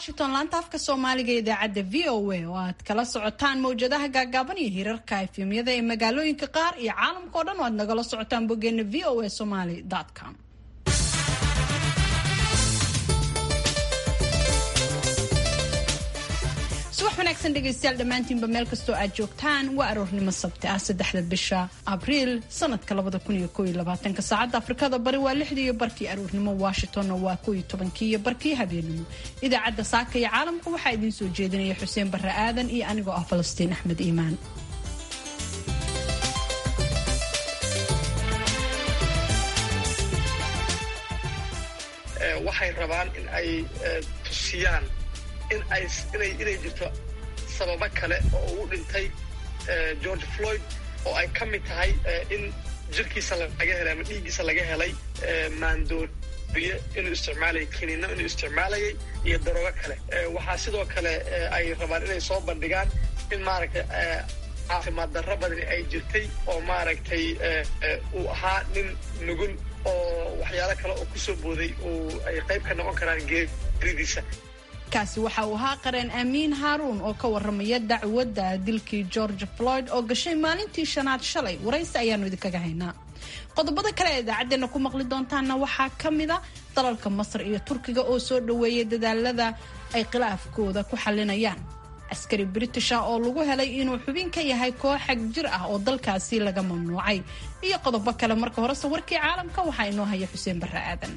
washington laanta afka soomaaliga idaacadda v o a oo aad kala socotaan mawjadaha gaagaaban iyo hirarka efemyada ee magaalooyinka qaar iyo caalamka oo dhan oo aad nagala socotaan boggeena v o a somaly com subax wanaagsan dhegaystayaal dhammaantiinba meel kastoo aad joogtaan waa aroornimo sabti ah saddexda bisha abriil sanadka labada kun iyo kooiyo labaatanka saacadda afrikada bari waa lixdii iyo barkii aroornimo washingtonna waa kooiyo tobankii iyo barkii habeenimo idaacadda saaka iyo caalamka waxaa idiin soo jeedinaya xuseen barre aadan iyo anigoo ah falastiin axmed iimaan waxay rabaan in ay tusiyaan inay inay jirto sababo kale oo uu dhintay george floyd oo ay ka mid tahay in jirkiisa laga helay ama dhiiggiisa laga helay maandooriye inuu isticmaalayay kiniino inuu isticmaalayay iyo daroogo kale waxaa sidoo kale ay rabaan inay soo bandhigaan in maaragtay caafimaad darro badani ay jirtay oo maaragtay uu ahaa nin nugul oo waxyaalo kale oo kusoo booday oo ay qayb ka noqon karaan geeridiisa kaasi waxa uu ahaa qareen aamiin haaruun oo ka waramaya dacwadda dilkii george floyd oo gashay maalintii shanaad shalay waraysi ayaanu idinkaga haynaa qodobada kale ee idaacaddeenna ku maqli doontaanna waxaa ka mida dalalka masar iyo turkiga oo soo dhoweeyay dadaalada ay khilaafkooda ku xalinayaan askari britisha oo lagu helay inuu xubin ka yahay koox xag jir ah oo dalkaasi laga mamnuucay iyo qodobo kale marka horese warkii caalamka waxaa inoo haya xuseen barre aadan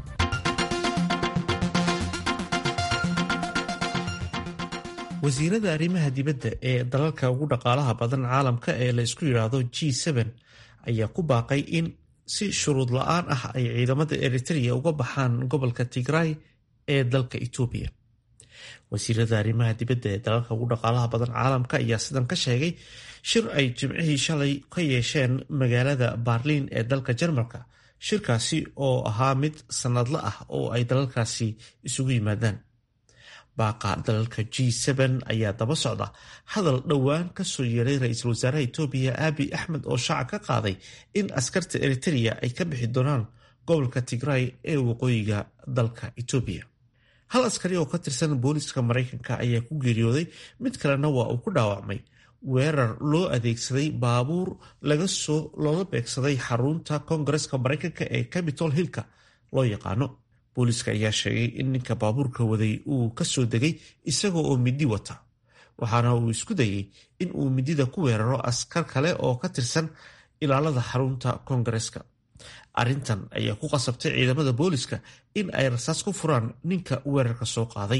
wasiirada arrimaha dibadda ee dalalka ugu dhaqaalaha badan caalamka ee la isku yidhaahdo g ayaa ku baaqay in si shuruud la-aan ah ay ciidamada eritrea uga baxaan gobolka tigray ee dalka etoobiya wasiirada arrimaha dibadda ee dalalka ugu dhaqaalaha badan caalamka ayaa sidan ka sheegay shir ay jimcihii shalay ka yeesheen magaalada barliin ee dalka jarmalka shirkaasi oo ahaa mid sanadla ah oo ay dalalkaasi isugu yimaadaan baaqa dalalka g ayaa daba socda hadal dhowaan kasoo yeeray ra-iisul wasaaraha etoobiya abi axmed oo shaaca ka qaaday in askarta eritrea ay ka bixi doonaan gobolka tigray ee waqooyiga dalka etoobiya hal askari oo ka tirsan booliska maraykanka ayaa ku geeriyooday mid kalena waa uu ku dhaawacmay weerar loo adeegsaday baabuur laga soo looga beegsaday xarunta koongareska maraykanka ee capitol hillka loo yaqaano booliska ayaa sheegay in ninka baabuurka waday uu kasoo degay isaga oo midi wata waxaana uu isku dayey in uu midida ku weeraro askar kale oo ka tirsan ilaalada xarunta koongareska arrintan ayaa ku qasabtay ciidamada booliska in ay rasaas ku furaan ninka weerarka soo qaaday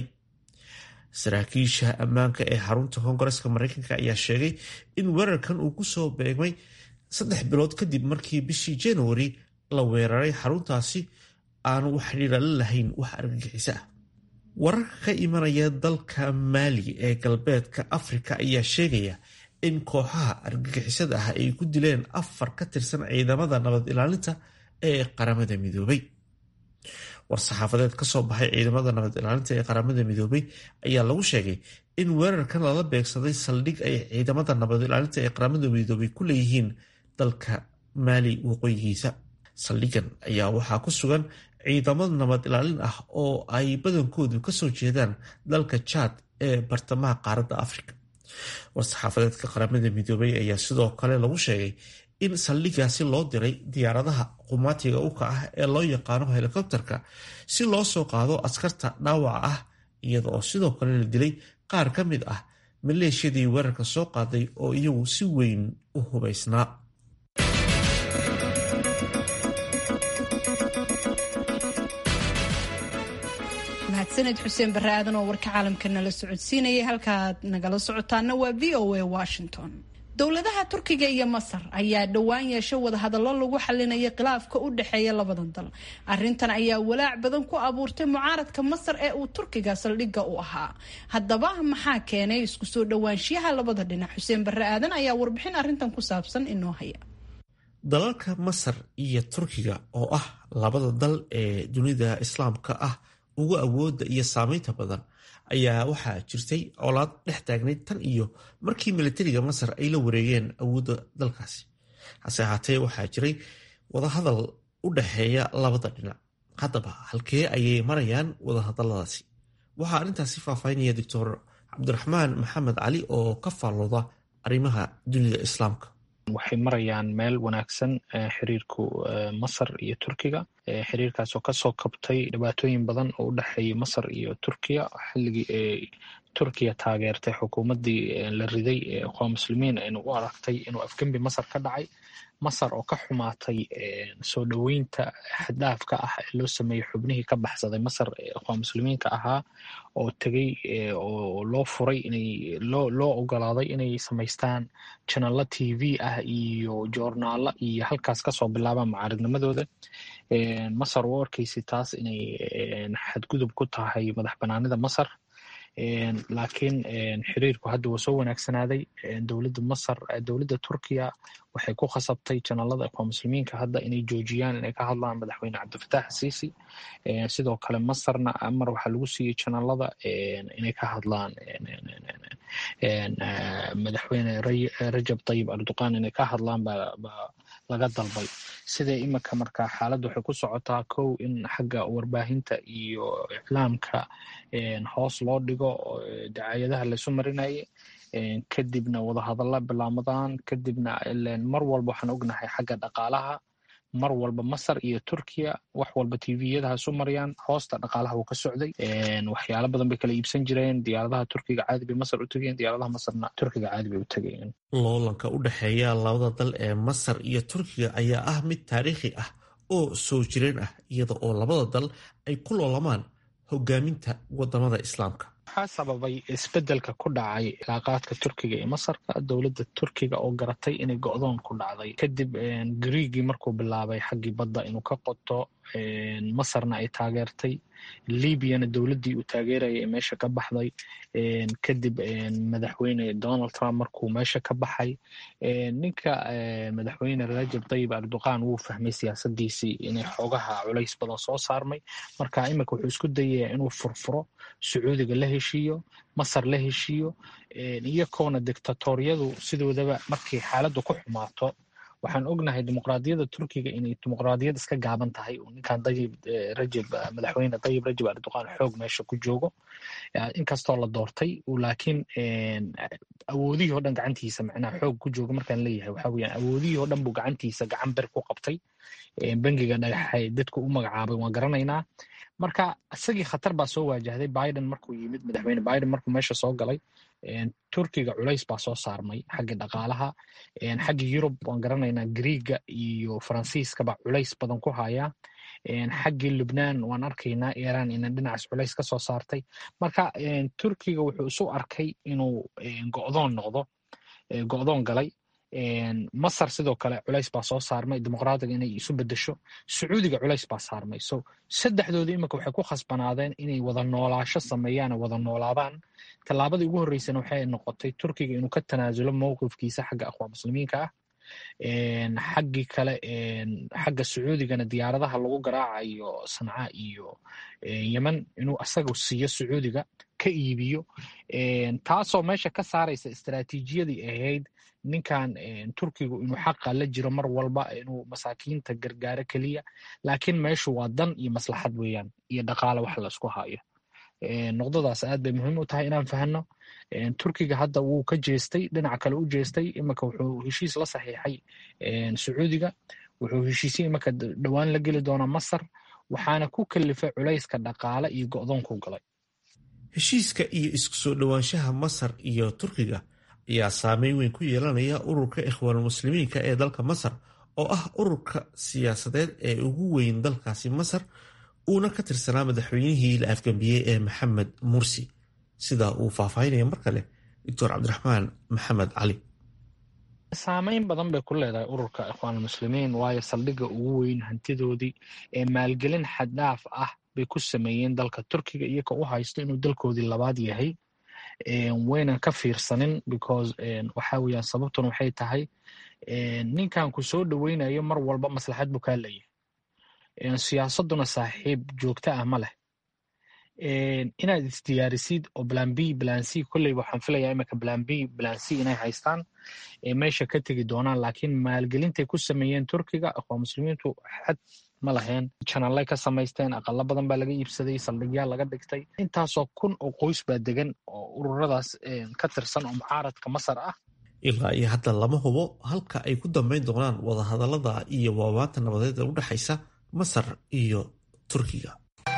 saraakiisha ammaanka ee xarunta koongareska maraykanka ayaa sheegay in weerarkan uu kusoo beegmay saddex bilood kadib markii bishii januari la weeraray xaruntaasi aanu wax xidhiira la lahayn wax argagixiso ah wararka ka imanaya dalka maali ee galbeedka afrika ayaa sheegaya in kooxaha argagixisada ah ay ku dileen afar ka tirsan ciidamada nabad ilaalinta ee qaramada midoobay war-saxaafadeed kasoo baxay ciidamada nabad ilaalinta ee qaramada midoobay ayaa lagu sheegay in weerarkan lala beegsaday saldhig ay ciidamada nabad ilaalinta ee qaramada midoobay ku leeyihiin dalka maali waqooyigiisa saldhigan ayaa waxaa ku sugan ciidamada nabad ilaalin ah oo ay badankoodu kasoo jeedaan dalka jaad ee bartamaha qaaradda afrika war-saxaafadeedka qaramada midoobay ayaa sidoo kale lagu sheegay in saldhigaasi loo diray diyaaradaha qumaatiga uka ah ee loo yaqaano helikobterka si loo soo qaado askarta dhaawaca ah iyada oo sidoo kale la dilay qaar ka mid ah maleeshiyadii weerarka soo qaaday oo iyagu si weyn u hubaysnaa mahadsaned xuseen barre aadan oo warka caalamka nala socodsiinayay halkaad nagala socotaana waa v o a washington dowladaha turkiga iyo masar ayaa dhowaan yeeshay wadahadallo lagu xalinaya khilaafka u dhexeeya labadan dal arintan ayaa walaac badan ku abuurtay mucaaradka masar ee uu turkiga saldhigga u ahaa haddaba maxaa keenay isku soo dhowaanshiyaha labada dhinac xuseen barre aadan ayaa warbixin arintan ku saabsan inoo haya dalalka masar iyo turkiga oo ah labada dal ee dunida islaamka ah ugu awooda iyo saameynta badan ayaa waxaa jirtay colaad dhex taagnayd tan iyo markii militariga masar ay la wareegeen awoodda dalkaasi hase ahaatee waxaa jiray wadahadal u dhexeeya labada dhinac haddaba halkee ayay marayaan wadahadaladaasi waxaa arrintaasi faahfaahinaya doctor cabdiraxmaan maxamed cali oo ka faallooda arrimaha dunida islaamka waxay marayaan meel wanaagsan xiriirku masar iyo turkiga xiriirkaasoo kasoo kabtay dhibaatooyin badan oo u dhexeeyay masar iyo turkiya xilligii ay turkiya taageertay xukuumaddii la riday ee ikhwaan muslimiin aynu u aragtay inuu afgembi masar ka dhacay masar oo ka xumaatay soo dhoweynta xaddhaafka ah ee loo sameeyey xubnihii ka baxsaday masar ee ikhwaan muslimiinka ahaa oo tegey oo loo furay inay loo loo ogolaaday inay samaystaan janalo t v ah iyo joornaalo iyo halkaas kasoo bilaabaan macaaridnimadooda masar u arkaysa taas inay xadgudub ku tahay madax banaanida masar laakiin xiriirku hadda waa soo wanaagsanaaday dowladda masar dowladda turkiya waxay ku khasabtay janalada ikhwaan muslimiinka hadda inay joojiyaan inay ka hadlaan madaxweyne cabdifatax asiisi sidoo kale masarna amar waxaa lagu siiyey janalada inay ka hadlaan madaxweyne rajab tayib erdogan inay ka hadlaan baa laga dalbay sidee iminka marka xaaladda waxay ku socotaa kow in xagga warbaahinta iyo iclaamka hoos loo dhigo dacaayadaha laysu marinaye kadibna wadahadalla bilaamadaan kadibna mar walba waxaan ognahay xagga dhaqaalaha mar walba masar iyo turkiya wax walba tviyada hasu marayaan hoosta dhaqaalaha wuu ka socday waxyaalo badan bay kala iibsan jireen diyaaradaha turkiga caadi bay masar u tegeen diyaaradaha masarna turkiga caadi bay u tegeen loolanka u dhexeeya labada dal ee masar iyo turkiga ayaa ah mid taariikhi ah oo soo jireen ah iyada oo labada dal ay ku loolamaan hogaaminta wadamada islaamka waxaa sababay isbedelka ku dhacay cilaaqaadka turkiga iyo masarka dowladda turkiga oo garatay inay go-doon ku dhacday kadib griigii markuu bilaabay xaggii badda inuu ka qoto masarna ay taageertay libyana dowladdii uu taageerayay ee meesha ka baxday kadib madaxweyne donald trump markuu meesha ka baxay ninka madaxweyne rajab tayib erdogan wuu fahmay siyaasadiisii inay xoogaha culays badan soo saarmay marka iminka wuxuu isku dayayaa inuu furfuro sacuudiga la heshiiyo masar la heshiiyo iyakoona dictatoriyadu sidoodaba markay xaaladdu ku xumaato waxaan ognahay dimuqraadiyadda turkiga inay dimuqraadiyad iska gaaban tahay uu ninkan dayib rajab madaxweyne dayib rajab erdogan xoog meesha ku joogo inkastoo la doortay laakiin awoodihii o dhan gacantiisa macnaha xoog ku jooga markaan leeyahay waxa weyaan awoodihii oo dhan buu gacantiisa gacan ber ku qabtay bangiga dhagaxay dadku u magacaabay waan garanaynaa marka isagii khatar baa soo waajahday biden markuu yimid madaxweyne biden markuu meesha soo galay turkiga culays baa soo saarmay xagga dhaqaalaha xagga yurub waan garanaynaa griiga iyo faransiiskaba culays badan ku haya xaggii lubnaan waan arkaynaa iran ina dhinacaas culays ka soo saartay marka turkiga wuxuu isu arkay inuu go'doon noqdo go'doon galay masar sidoo kale culays baa soo saarmay dimuqraadiga inay isu bedesho sacuudiga culays baa saarmay so saddexdooda iminka waxay ku khasbanaadeen inay wada noolaasho sameeyaan oo wada noolaadaan tallaabadii ugu horreysana waxay noqotay turkiga inuu ka tanaasulo mowqifkiisa xagga akhwaan muslimiinka ah xaggii kale xagga sacuudigana diyaaradaha lagu garaacayo sanca iyo yemen inuu asaga siiyo sacuudiga ka iibiyo taasoo meesha ka saaraysa istaraatiijiyadii ahayd ninkan turkigu inuu xaqa la jiro mar walba inuu masaakiinta gargaaro keliya laakiin meeshu waa dan iyo maslaxad weeyaan iyo dhaqaale wax la isku hayo noqdadaas aad bay muhiim u tahay inaan fahno turkiga hadda wuu ka jeestay dhinaca kale u jeestay iminka wuxuu heshiis la saxiixay sacuudiga wuxuu heshiisya iminka dhowaan la geli doonaa masar waxaana ku kalifay culayska dhaqaale iyo go'doonku galay heshiiska iyo isku soo dhowaanshaha masar iyo turkiga ayaa saameyn weyn ku yeelanaya ururka ikhwaanulmuslimiinka ee dalka masar oo ah ururka siyaasadeed ee ugu weyn dalkaasi masar uuna ka tirsanaa madaxweynihii la afgambiyey ee maxamed mursi sida uu faahfaahinaya mar kale doctor cabdiraxmaan maxamed cali saameyn badan bay ku leedahay ururka ikhwaanulmuslimiin waayo saldhigga ugu weyn hantidoodii ee maalgelin xaddhaaf ah bay ku sameeyeen dalka turkiga iyagoo u haysto inuu dalkoodii labaad yahay waynan ka fiirsanin because waxa weeyaan sababtuna waxay tahay ninkan ku soo dhoweynayo mar walba maslaxad buu kaa leeyahay siyaasaduna saaxiib joogto ah ma leh inaad isdiyaarisid oo plan b plan c kolleyba waxaan filayaa imika plan b plan c inay haystaan meesha ka tegi doonaan laakiin maalgelintay ku sameeyeen turkiga aqoon muslimiintu xad ma laheen janallay ka samaysteen aqalo badan baa laga iibsaday saldhigyaal laga dhigtay intaasoo kun oo qoys baa degan oo ururadaas ka tirsan oo mucaaradka masar ah ilaa iyo hadda lama hubo halka ay ku dambeyn doonaan wadahadallada iyo waabaanta nabadeed ee u dhexaysa masar iyo turkiga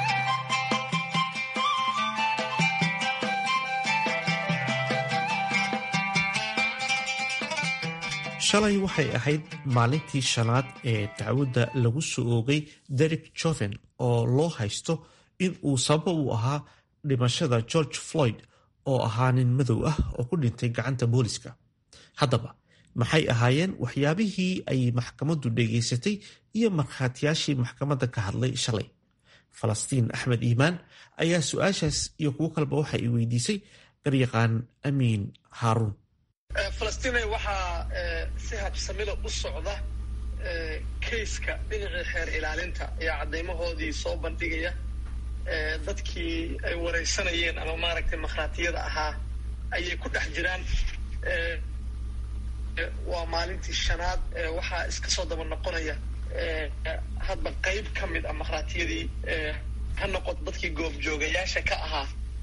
shalay waxay ahayd maalintii shanaad ee dacwadda lagu soo oogay derek joven oo loo haysto in uu sababa u ahaa dhimashada george floyd oo ahaa nin madow ah oo ku dhintay gacanta booliska haddaba maxay ahaayeen waxyaabihii ay maxkamaddu dhegaysatay iyo markhaatiyaashii maxkamadda ka hadlay shalay falastiin axmed iimaan ayaa su-aashaas iyo kuwo kaleba waxa ay weydiisay garyaqaan amiin haaruun falastina waxaa si habsamida u socda kayska dhinacii xeer ilaalinta ayaa caddaymahoodii soo bandhigaya dadkii ay waraysanayeen ama maaragtay makhraatiyada ahaa ayay ku dhex jiraan waa maalintii shanaad waxaa iska soo daba noqonaya hadba qayb ka mid ah makhraatiyadii ha noqoto dadkii goobjoogayaasha ka ahaa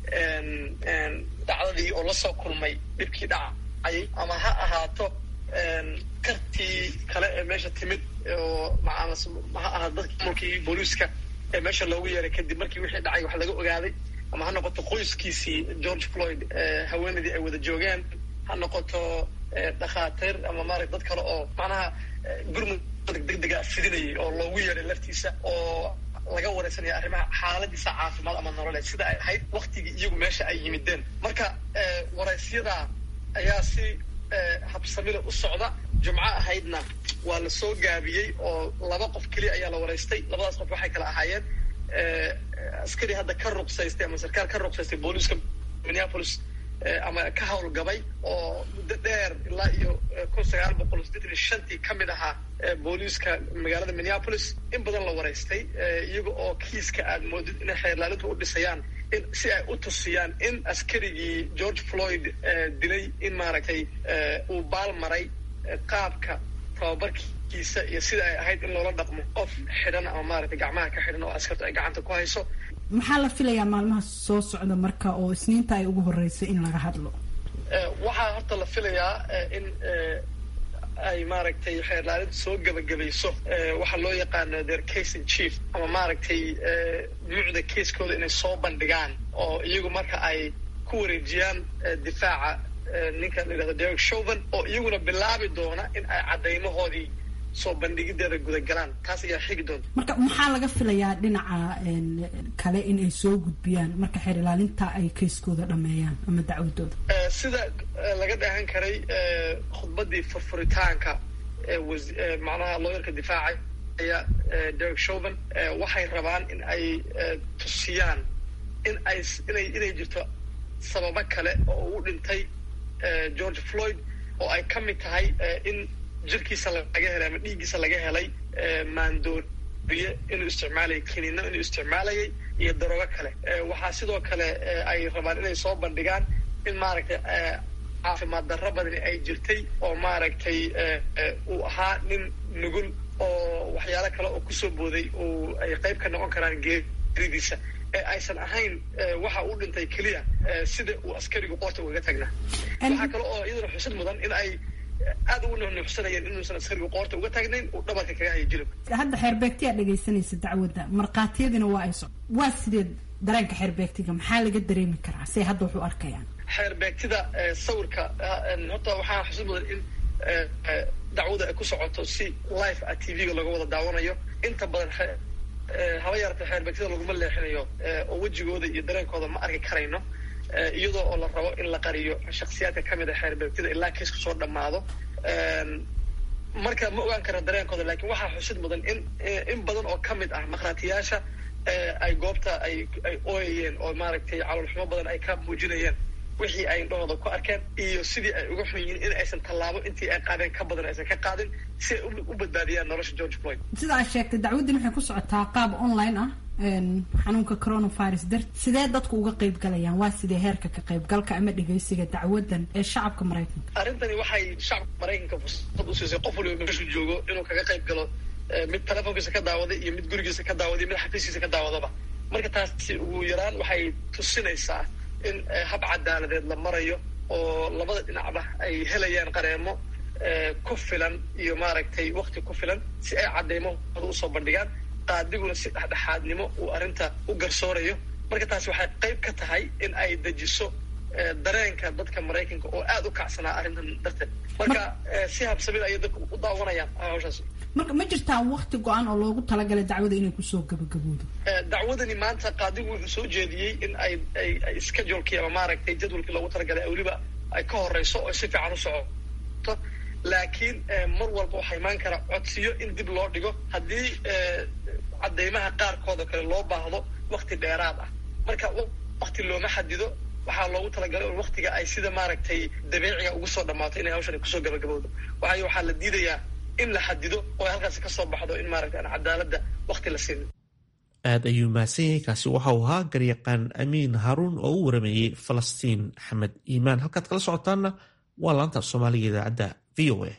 dhacdadii oo lasoo kulmay dhibkii dhaca ama ha ahaato kartii kale ee meesha timid oo ha ahaato dadkii mulkii booliiska ee meesha loogu yeeray kadib markii wixii dhacay wax laga ogaaday ama ha noqoto qoyskiisii george floyd haweenaydii ay wada joogeen ha noqoto dhakhaatiir ama maarata dad kale oo macnaha gurmud degdega fidinayay oo loogu yeeray laftiisa oo laga wareysanaya arrimaha xaaladiisa caafimaad ama nololeed sida ay ahayd waktigii iyagu meesha ay yimideen marka waraysyada ayaa si habsamida u socda jumco ahaydna waa la soo gaabiyey oo laba qof keliya ayaa la waraystay labadaas qof waxay kala ahaayeen askari hadda ka ruqsaystay ama sarkaal ka ruqsaystay booliiska minneapolis ama ka howlgabay oo muddo dheer ilaa iyo kun sagaal boqol siddeetan iyo shantii ka mid ahaa booliiska magaalada minneapolis in badan la waraystay iyaga oo kiiska aad moodid inay xeerlaalintu u dhisayaan in si ay u tusiyaan in askarigii george floyd dilay in maaragtay uu baal maray qaabka tababarkiisa iyo sida ay ahayd in loola dhaqmo qof xidhan ama maaragtay gacmaha ka xidhan oo askartu ay gacanta ku hayso maxaa la filayaa maalmaha soo socda marka oo isniinta ay ugu horreysay in laga hadlo waxaa horta la filayaa in ay maaragtay xeerlaalinta soo gebagabayso waxaa loo yaqaano their case in chief ama maaragtay mucda keiskooda inay soo bandhigaan oo iyagu marka ay ku wareejiyaan difaaca ninka la yidhahdo derek shoven oo iyaguna bilaabi doona in ay caddaymahoodii soo bandhigideeda gudagalaan taas ayaa xigi doonta marka maxaa laga filayaa dhinaca kale in ay soo gudbiyaan marka xeer ilaalinta ay kayskooda dhameeyaan ama dacwadooda sida laga dhahan karay khudbadii furfuritaanka macnaha looyarka difaacay aya derek shoven waxay rabaan in ay tusiyaan in ay inay inay jirto sababo kale oo uu dhintay george floyd oo ay ka mid tahay in jirkiisa laga helay ama dhiiggiisa laga helay maandooriye inuu isticmaalayay kiniino inuu isticmaalayay iyo daroogo kale waxaa sidoo kale ay rabaan inay soo bandhigaan in maaragtay caafimaad darro badani ay jirtay oo maaragtay uu ahaa nin nugul oo waxyaalo kale oo kusoo booday oo ay qayb ka noqon karaan geeridiisa ee aysan ahayn waxa uu dhintay keliya sida uu askarigu qoorta ugaga tagnaa waxaa kale oo iyaduna xusid mudan in ay aad ugu nuuxnuuxsanayeen inuusan askarigu qoorta uga taagnayn uu dhabarka kaga hayo jilibka hadda xeerbeegtiyaa dhegaysanaysa dacwadda markhaatiyadiina waa ay so waa sideed dareenka xeerbeegtiga maxaa laga dareemi karaa say hadda wax u arkayaan xeerbeegtida sawirka horta waxaa xusid mudan in dacwada ay ku socoto si live a t v-ga looga wada daawanayo inta badan haba yaratee xeerbeegtida laguma leexinayo oo wejigooda iyo dareenkooda ma arki karayno iyadoo oo la rabo in la qariyo shaksiyaadka ka mid a xeerbeegtida ilaa kiisku soo dhammaado marka ma ogaan kara dareenkooda lakin waxaa xusid mudan in in badan oo ka mid ah makhraatiyaasha ay goobta ay ay ooyayeen oo maaragtay caloolxumo badan ay ka muujinayeen wixii ay indhahooda ku arkeen iyo sidii ay uga xun yihiin in aysan tallaabo intii ay qaadeen ka badan aysan ka qaadin si ay u badbaadiyaan nolosha george floyd sida aad sheegtay dacwaddan waxay ku socotaa qaab online ah xanuunka coronavirus dar sidee dadku uga qayb galayaan waa sidee heerka ka qaybgalka ama dhegeysiga dacwaddan ee shacabka maraykanka arrintani waxay shacabka maraykanka fursad u siisay qof waliba meeshuu joogo inuu kaga qayb galo mid telefoonkiisa ka daawaday iyo mid gurigiisa ka daawaday mid xafiiskiisa ka daawadaba marka taasi ugu yaraan waxay tusinaysaa in hab cadaaladeed la marayo oo labada dhinacba ay helayaan qareemo ku filan iyo maaragtay wakti ku filan si ay caddeymahooda usoo bandhigaan qaadiguna si dhexdhexaadnimo uu arrinta u garsoorayo marka taasi waxay qayb ka tahay in ay dejiso dareenka dadka maraykanka oo aada u kacsanaa arrintan darteed marka si habsamid ayay dadku u daawanayaan hawshaas marka ma jirtaa wakti go-an oo loogu talagalay dacwada inay kusoo gabagaboodo dacwadani maanta qaadigu wuxuu soo jeediyey in ay ay ay schedulekii ama maaragtay jadwalkii loogu talagalay weliba ay ka horeyso oo si fiican u socoto laakiin mar walba waxaa imaan kara codsiyo in dib loo dhigo haddii caddeymaha qaarkood oo kale loo baahdo wakti dheeraad ah marka wakti looma xadido waxaa loogu talagalay un waktiga ay sida maaragtay dabeeciga ugu soo dhammaato inay hawshan kusoo gabagabowdo waayo waxaa la diidayaa in la xadido oo ay halkaasi ka soo baxdo in maaragtay aan cadaaladda wakti la siinin aada ayuu mahadsan yahay kaasi waxau ahaa garyaqaan amiin haaruun oo u warameeyey falastiin axmed iimaan halkaad kala socotaanna waa laanta soomaaliga idaacadda v o a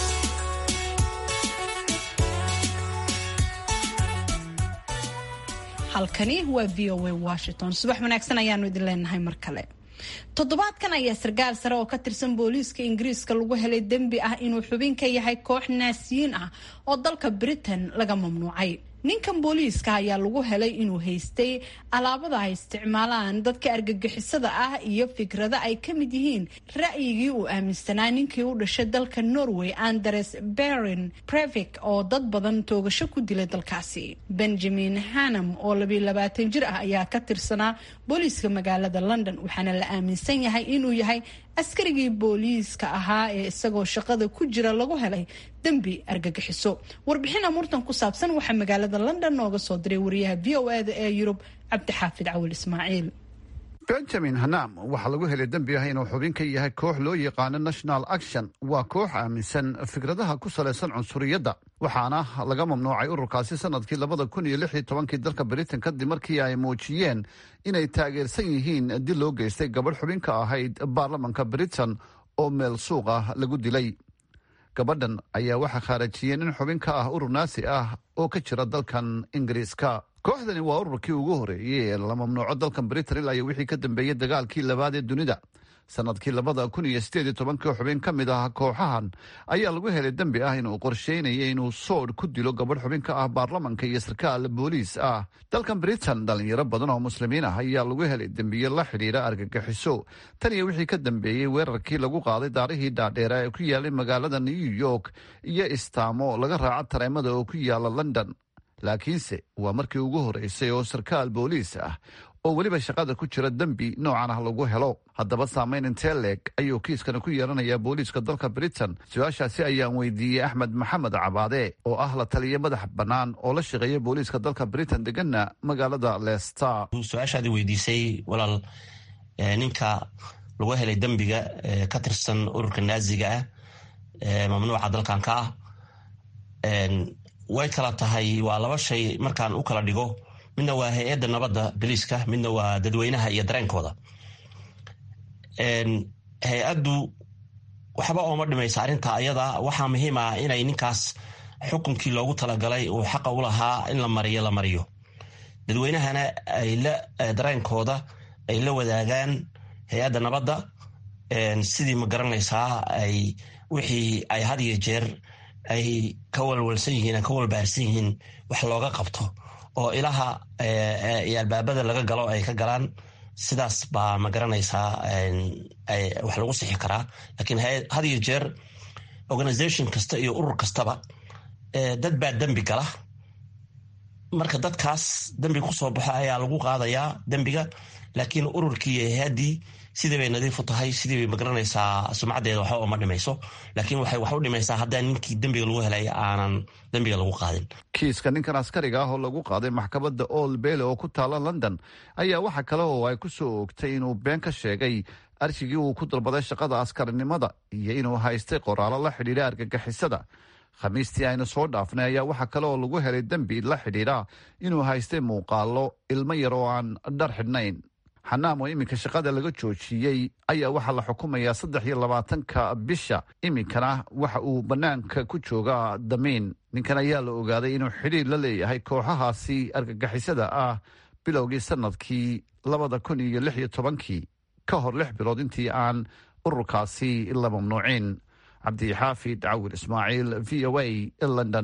halkani waa v o a washington subax wanaagsan ayaanu idin leenahay mar kale toddobaadkan ayaa sarkaal sare oo ka tirsan booliiska ingiriiska lagu helay dembi ah inuu xubin ka yahay koox naasiyiin ah oo dalka britain laga mamnuucay ninkan booliiska ayaa lagu helay inuu haystay alaabada ay isticmaalaan dadka argagixisada ah iyo fikrada ay ka mid yihiin ra'yigii uu aaminsanaa ninkii u dhashay dalka norway andres berin brevik oo dad badan toogasho ku dilay dalkaasi benjamin hanam oo labiyo labaatan jir ah ayaa ka tirsanaa booliiska magaalada london waxaana la aaminsan yahay inuu yahay askarigii booliiska ahaa ee isagoo shaqada ku jira lagu helay dembi argagixiso warbixin amuurtan ku saabsan waxaa magaalada london nooga soo diray wariyaha v o eda ee yurub cabdixaafid cawil ismaaciil benjamin hanam waxaa lagu helay dembi ah inuu xubin ka yahay koox loo yaqaano national action waa koox aaminsan fikradaha ku salaysan cunsuriyadda waxaana laga mamnuucay ururkaasi sanadkii labada kun iyo lix iyo tobankii dalka britain kadib markii ay muujiyeen inay taageersan yihiin dil loo geystay gabadh xubin ka ahayd baarlamanka britain oo meel suuq ah lagu dilay gabadhan ayaa waxaa khaarajiyeen in xubin ka ah urur naasi ah oo ka jira dalkan ingiriiska kooxdani waa ururkii ugu horeeyey ee la mamnuuco dalkan britain ilaa iyo wixii ka dambeeyey dagaalkii labaad ee dunida sanadkii labada kun iyo sideed iyo tobankii xubin ka mid ah kooxahan ayaa lagu helay dembi ah inuu qorsheynayay inuu soodh ku dilo gabadh xubin ka ah baarlamanka iyo sarkaal booliis ah dalkan britain dhalinyaro badan oo muslimiin ah ayaa lagu helay dembiye la xidhiira argagixiso tan iyo wixii ka dambeeyey weerarkii lagu qaaday daarihii dhaadheera ee ku yaalay magaalada new york iyo istaamo laga raaco tareemada oo ku yaala london laakiinse waa markii ugu horeysay oo sarkaal booliis ah oo weliba shaqada ku jira dembi noocan ah lagu helo haddaba saamayn intee leeg ayuu kiiskana ku yeelanayaa booliiska dalka britain su-aashaasi ayaan weydiiyey axmed maxamed cabaade oo ah la taliya madax bannaan oo la shaqeeya booliiska dalka britain deganna magaalada leicester su-aashaadi weydiisay walaal ninka lagu helay dembiga ka tirsan ururka naaziga ah mamnuuca dalkan ka ah way kala tahay waa laba shay markaan u kala dhigo midna waa hay-adda nabadda biliiska midna waa dadweynaha iyo dareenkooda hay-addu waxba ooma dhimaysa arrinta ayada waxaa muhiim ah inay ninkaas xukunkii loogu talagalay uu xaqa u lahaa in la mariyo la mariyo dadweynahana ay la dareenkooda ay la wadaagaan hay-adda nabadda sidii ma garanaysaa ay wixii ay had iyo jeer ay ka walwalsan yihiin ka walbaarsan yihiin wax looga qabto oo ilaha iyo albaabada laga galo ay ka galaan sidaas baa ma garanaysaa wax lagu sixi karaa lakiin had iyo jeer organisation kasta iyo urur kastaba dad baa dembi gala marka dadkaas dembi kusoo baxo ayaa lagu qaadayaa dembiga laakiin ururkii iyo hay-addii sidii bay nadiif u tahay sidii bay magaranaysaa sumcaddeeda waxba uma dhimayso laakiin waxay wax u dhimaysaa haddaan ninkii dembiga lagu helay aanan dembiga lagu qaadin kiiska ninkan askariga ah oo lagu qaaday maxkamadda old bele oo ku taala london ayaa waxa kale oo ay ku soo oogtay inuu been ka sheegay arshigii uu ku dalbaday shaqada askarinimada iyo inuu haystay qoraallo la xidhiidha argagixisada khamiistii aynu soo dhaafnay ayaa waxaa kale oo lagu helay dembi la xidhiidha inuu haystay muuqaallo ilmo yar oo aan dhar xidhnayn xanaam oo iminka shaqada laga joojiyey ayaa waxaa la xukumayaa saddex iyo labaatanka bisha iminkana waxa uu bannaanka ku joogaa damiin ninkan ayaa la ogaaday inuu xidhiir la leeyahay kooxahaasi argagixisada ah bilowgii sanadkii labada kun iyo lix iyo tobankii ka hor lix bilood intii aan ururkaasi la mamnuucin cabdixaafid cawir ismaaciil v o a london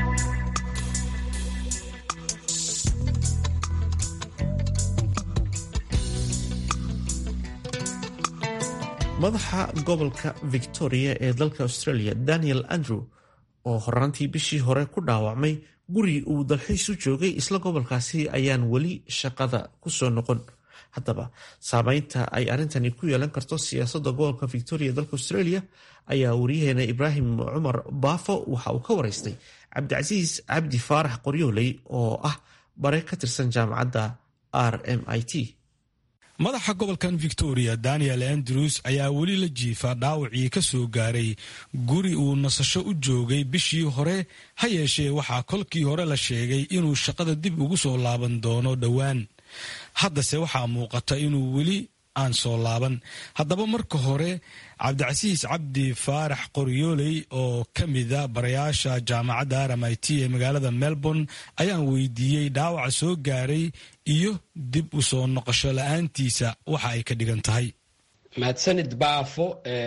madaxa gobolka victoria ee dalka australia daniel andrew oo horaantii bishii hore ku dhaawacmay guri uu dalxiis u joogay isla gobolkaasi ayaan weli shaqada ku soo noqon haddaba saameynta ay arrintani ku yeelan karto siyaasadda gobolka victoria dalka australia ayaa wariyaheena ibraahim cumar baafo waxa uu ka waraystay cabdicasiis cabdi faarax qoryooley oo ah bare ka tirsan jaamacadda r m i t madaxa gobolkan victoria daniel andrews ayaa weli la jiifa dhaawacii ka soo gaaray guri uu nasasho u joogay bishii hore ha yeeshee waxaa kolkii hore la sheegay inuu shaqada dib ugu soo laaban doono dhowaan haddase waxaa muuqata inuu weli aan soo laaban haddaba marka hore cabdicasiis cabdi faarax qoryooley oo ka mida barayaasha jaamacadda r m i t ee magaalada melbourne ayaan weydiiyey dhaawaca soo gaaray iyo dib u soo noqosho la-aantiisa waxa ay ka dhigan tahay mahadsanid baafo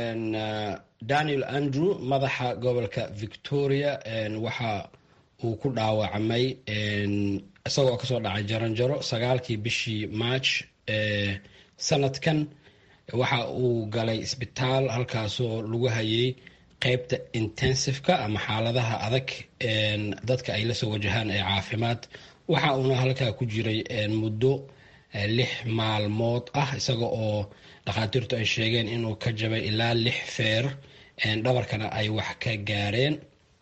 daniel andrew madaxa gobolka victoria waxa uu ku dhaawacmay isagoo kasoo dhacay jaranjaro sagaalkii bishii march sanadkan waxa uu galay isbitaal halkaasoo lagu hayay qeybta intensiveka ama xaaladaha adag dadka ay la soo wajahaan ee caafimaad waxa uuna halkaa ku jiray muddo lix maalmood ah isaga oo dhakhaatiirtu ay sheegeen inuu ka jabay ilaa lix feer dhabarkana ay wax ka gaareen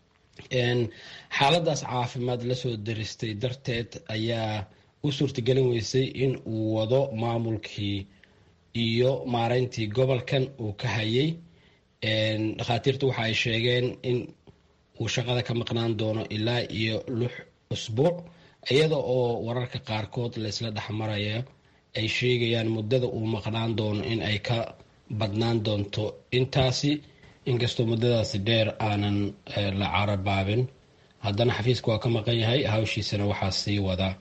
xaaladaas caafimaad lasoo daristay darteed ayaa u suurtagelin weysay in uu wado maamulkii iyo maareyntii gobolkan uu ka hayay dhakhaatiirtu waxa ay sheegeen in uu shaqada ka maqnaan doono ilaa iyo lix usbuuc iyada oo wararka qaarkood laysla dhexmarayo ay sheegayaan muddada uu maqnaan doono in ay ka badnaan doonto intaasi inkastoo muddadaasi dheer aanan la carabaabin haddana xafiiska waa ka maqan yahay hawshiisana waxaa sii wada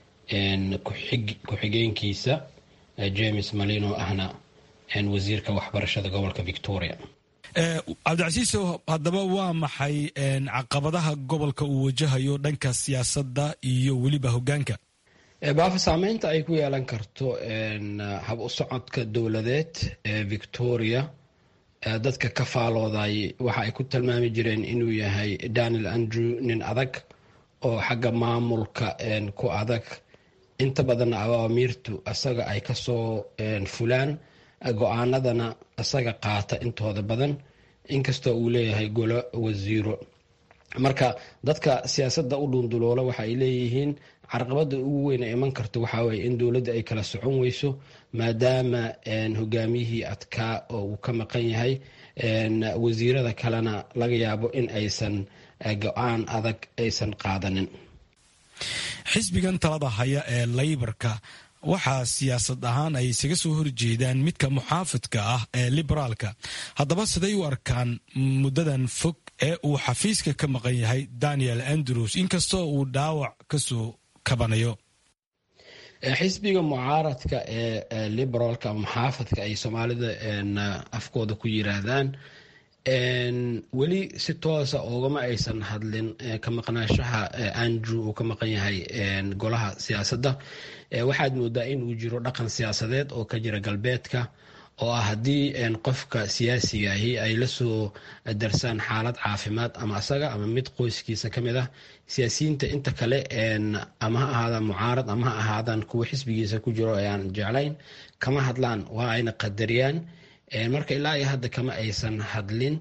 ku-xigeenkiisa james malino ahna wasiirka waxbarashada gobolka victoria cabdicasiis haddaba waa maxay caqabadaha gobolka uu wajahayo dhanka siyaasadda iyo weliba hogaanka baafa saameynta ay ku yeelan karto hab u socodka dowladeed ee victoria dadka ka faalooday waxa ay ku tilmaami jireen inuu yahay daniel andrew nin adag oo xagga maamulka ku adag inta badan awaamiirtu isaga ay kasoo fulaan go-aanadana isaga qaata intooda badan inkastoo uu leeyahay golo wasiiro marka dadka siyaasadda u dhunduloola waxa ay leeyihiin carqabada ugu weyn ay iman karto waxaa weye in dowladda ay kala socon weyso maadaama hogaamiyihii adkaa oo uu ka maqan yahay wasiirada kalena laga yaabo in aysan go-aan adag aysan qaadanin xisbigan talada haya ee laybarka waxaa siyaasad ahaan ay isaga soo horjeedaan midka muxaafidka ah ee liberaalka haddaba siday u arkaan muddadan fog ee uu xafiiska ka maqan yahay daniel andrews inkastoo uu dhaawac kasoo kabanayo xisbiga mucaaradka ee liberaalka ama muxaafadka ay soomaalida afkooda ku yiraahdaan weli si toosa oogama aysan hadlin ka maqnaashaha andrew uu ka maqan yahay golaha siyaasadda waxaad moodaa in uu jiro dhaqan siyaasadeed oo ka jira galbeedka oo ah haddii qofka siyaasigahi ay lasoo darsaan xaalad caafimaad ama asaga ama mid qoyskiisa ka mid ah siyaasiyiinta inta kale ama ha ahaadaan mucaarad ama ha ahaadaan kuwa xisbigiisa ku jiro ee aan jeclayn kama hadlaan waa ayna qadariyaan marka ilaa iyo hadda kama aysan hadlin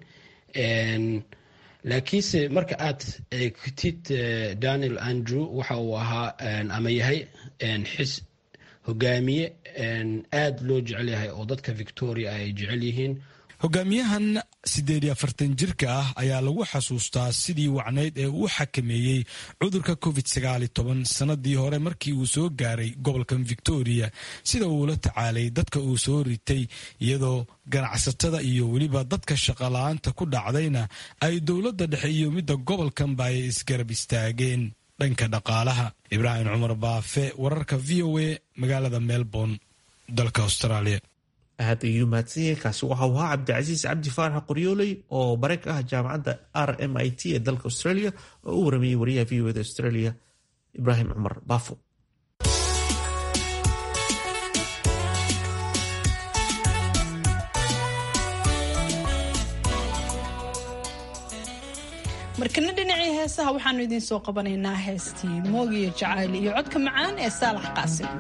laakiinse marka aad eegtid daniel andrew waxa uu ahaa ama yahay hogaamiye aada loo jecel yahay oo dadka victoria ay jecel yihiin hogaamiyahan siddeed iyo afartan jirka ah ayaa lagu xasuustaa sidii wacnayd ee uu xakameeyey cudurka covid sagaal iyo toban sannadii hore markii uu soo gaaray gobolkan victoria sida uu la tacaalay dadka uu soo ritay iyadoo ganacsatada iyo weliba dadka shaqala-aanta ku dhacdayna ay dowladda dhexe iyo midda gobolkanba ay isgarab istaageen dhanka dhaqaalaha ibraahim cumar baafe wararka v o a magaalada melbourne dalka australia aad ayuu mahadsanyahay kaasi waxau ahaa cabdicasiis cabdi faarax qoryooley oo bareeg ah jaamacadda r m i t ee dalka australia oo u waramayey wariyaha v o da australia ibraahim cumar baafo markana dhinacii heesaha waxaanu idiin soo qabanaynaa heestii moogiyo jacayl iyo codka macaan ee saalax qaasim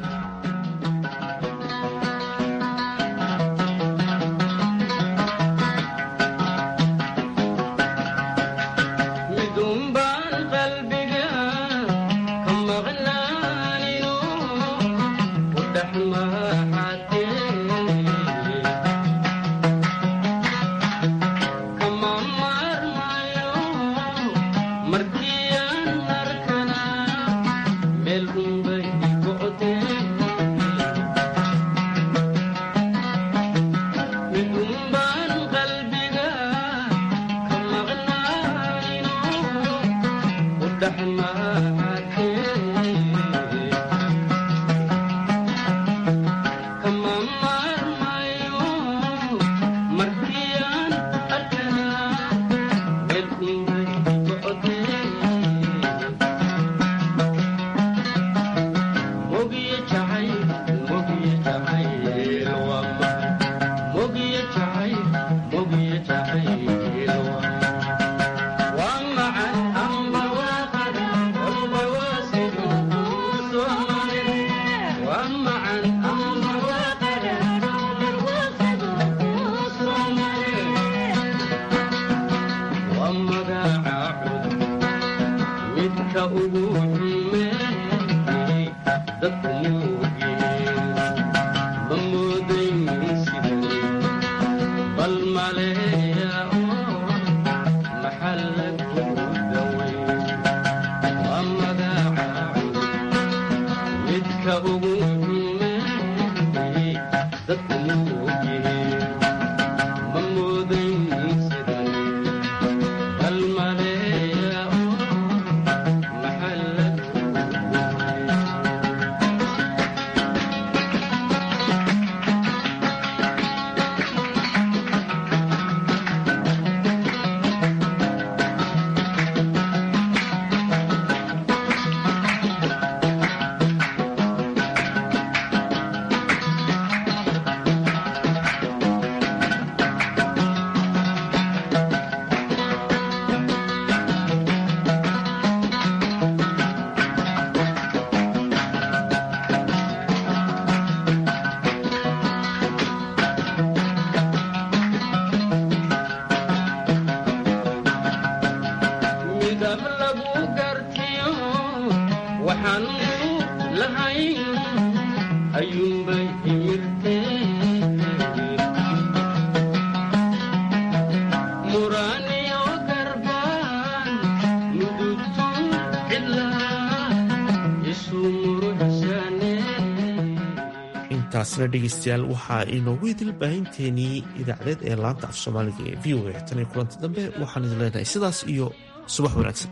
intaasna dhegeystayaal waxaa inoogu idil baahinteenii idaacadeed ee laanta af soomaaliga ee v o a tan iyo kulanti dambe waxaan idin leenahay sidaas iyo subax wanaagsan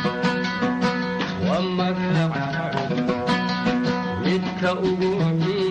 ugu